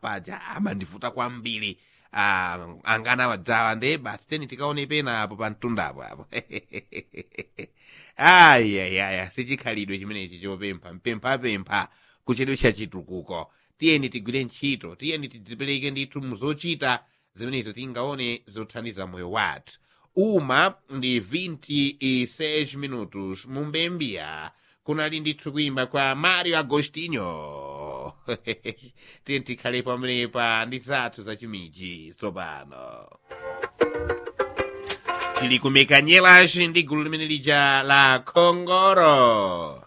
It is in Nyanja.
paja amandivuta kwambiri ah, angana wadzawa nde basi teni tikaone penapo pa mtundapo apo ayayaya sichikhalidwe chimenechi chopempha mpemphapempha kuchedwe cha chitukuko tiyeni tigwire ntchito tiyeni tidzipereke ndithu muzochita zimenezo tingaone zothandiza moyo wathu uma ndi 26 minutos mumbembia kunali ndithu kuimba kwa mario agostinho tiyeni tikhale pamenepa ndi zathu zachimiji tsopano tili kumekanyelaci ndi gulu limene lija la khongoro